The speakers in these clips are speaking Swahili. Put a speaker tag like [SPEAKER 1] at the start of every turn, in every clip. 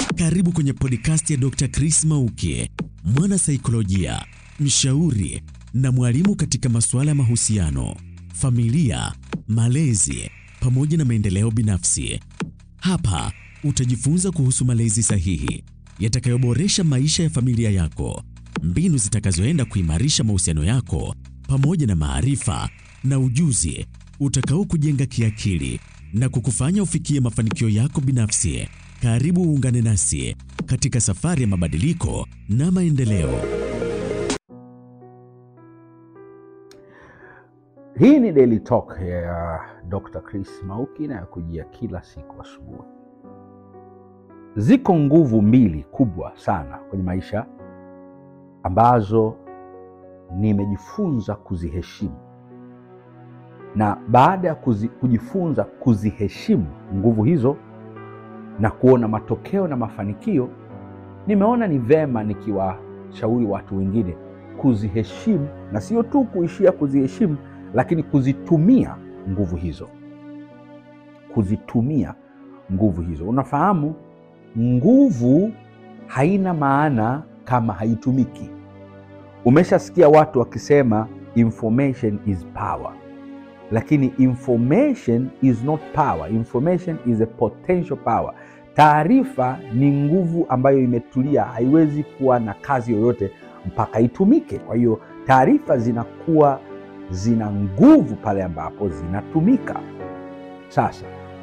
[SPEAKER 1] Karibu kwenye podcast ya Dr. Chris Mauki, mwana saikolojia, mshauri na mwalimu katika masuala ya mahusiano, familia, malezi pamoja na maendeleo binafsi. Hapa utajifunza kuhusu malezi sahihi yatakayoboresha maisha ya familia yako, mbinu zitakazoenda kuimarisha mahusiano yako pamoja na maarifa na ujuzi utakao kujenga kiakili na kukufanya ufikie mafanikio yako binafsi. Karibu uungane nasi katika safari ya mabadiliko na maendeleo.
[SPEAKER 2] Hii ni Daily Talk ya Dr. Chris Mauki inayokujia kila siku asubuhi. Ziko nguvu mbili kubwa sana kwenye maisha ambazo nimejifunza kuziheshimu, na baada ya kuzi, kujifunza kuziheshimu nguvu hizo na kuona matokeo na mafanikio, nimeona ni vema nikiwashauri watu wengine kuziheshimu, na sio tu kuishia kuziheshimu, lakini kuzitumia nguvu hizo, kuzitumia nguvu hizo. Unafahamu, nguvu haina maana kama haitumiki. Umeshasikia watu wakisema information is power, lakini information is not power. Information is a potential power. Taarifa ni nguvu ambayo imetulia, haiwezi kuwa na kazi yoyote mpaka itumike. Kwa hiyo taarifa zinakuwa zina nguvu pale ambapo zinatumika. Sasa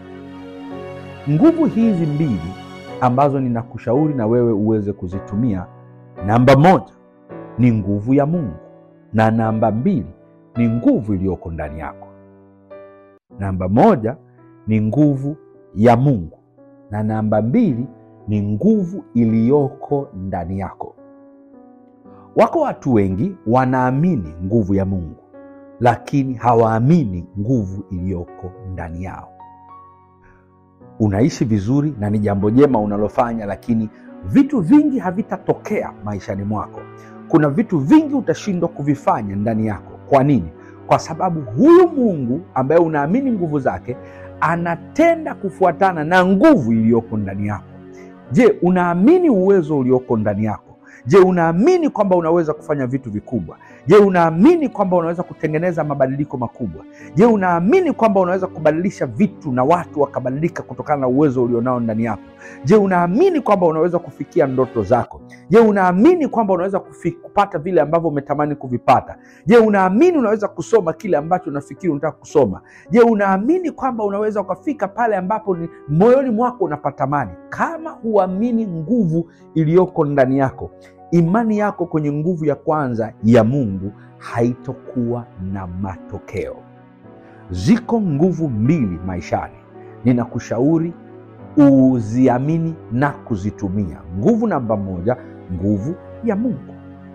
[SPEAKER 2] nguvu hizi mbili ambazo ninakushauri na wewe uweze kuzitumia, namba moja ni nguvu ya Mungu na namba mbili ni nguvu iliyoko ndani yako. Namba moja ni nguvu ya Mungu na namba mbili ni nguvu iliyoko ndani yako. Wako watu wengi wanaamini nguvu ya Mungu, lakini hawaamini nguvu iliyoko ndani yao. Unaishi vizuri na ni jambo jema unalofanya, lakini vitu vingi havitatokea maishani mwako. Kuna vitu vingi utashindwa kuvifanya ndani yako. Kwa nini? Kwa sababu huyu Mungu ambaye unaamini nguvu zake anatenda kufuatana na nguvu iliyoko ndani yako. Je, unaamini uwezo ulioko ndani yako? Je, unaamini kwamba unaweza kufanya vitu vikubwa? Je, unaamini kwamba unaweza kutengeneza mabadiliko makubwa? Je, unaamini kwamba unaweza kubadilisha vitu na watu wakabadilika kutokana na uwezo ulionao ndani yako? Je, unaamini kwamba unaweza kufikia ndoto zako? Je, unaamini kwamba unaweza kufi, kupata vile ambavyo umetamani kuvipata? Je, unaamini unaweza kusoma kile ambacho unafikiri unataka kusoma? Je, unaamini kwamba unaweza ukafika pale ambapo ni moyoni mwako unapatamani? Kama huamini nguvu iliyoko ndani yako imani yako kwenye nguvu ya kwanza ya Mungu haitokuwa na matokeo. Ziko nguvu mbili maishani, ninakushauri uziamini na kuzitumia. Nguvu namba moja, nguvu ya Mungu.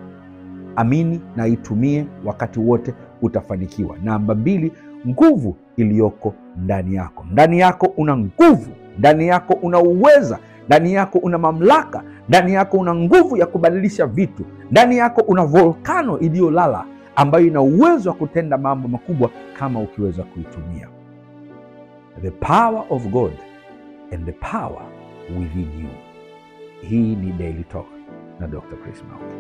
[SPEAKER 2] Amini na itumie, wakati wote utafanikiwa. Namba mbili, nguvu iliyoko ndani yako. Ndani yako una nguvu, ndani yako una uweza ndani yako una mamlaka, ndani yako una nguvu ya kubadilisha vitu, ndani yako una volkano iliyolala ambayo ina uwezo wa kutenda mambo makubwa kama ukiweza kuitumia. The power of God and the power within you. Hii ni Daily Talk na Dr. Chris Mauki.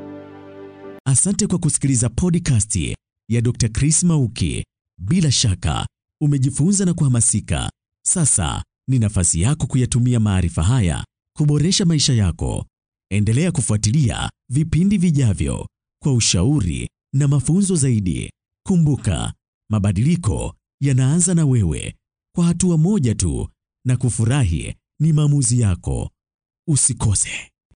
[SPEAKER 1] Asante kwa kusikiliza podcast ya Dr. Chris Mauki. Bila shaka umejifunza na kuhamasika. Sasa ni nafasi yako kuyatumia maarifa haya kuboresha maisha yako. Endelea kufuatilia vipindi vijavyo kwa ushauri na mafunzo zaidi. Kumbuka, mabadiliko yanaanza na wewe, kwa hatua moja tu, na kufurahi ni maamuzi yako. Usikose.